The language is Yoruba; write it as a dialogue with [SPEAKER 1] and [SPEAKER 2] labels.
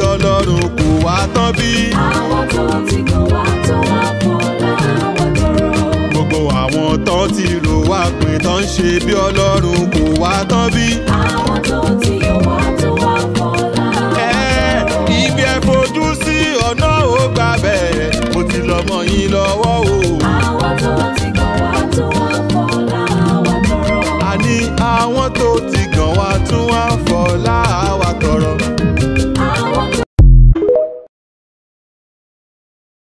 [SPEAKER 1] ọlọ́run kò wá tán bí.
[SPEAKER 2] àwọn tó ti kàn wá tó wá fọlá àwọn tọrọ.
[SPEAKER 1] gbogbo àwọn tán ti rò wá pé tán ń ṣe bí ọlọ́run kò wá tán bí.
[SPEAKER 2] àwọn tó ti yọ wá tó wá fọlá
[SPEAKER 1] ẹ
[SPEAKER 2] àwọn tọrọ.
[SPEAKER 1] ibi ẹ fojú sí ọ̀nà ò gbà bẹ́ẹ̀ mo ti lọ́mọ yín lọ́wọ́ o.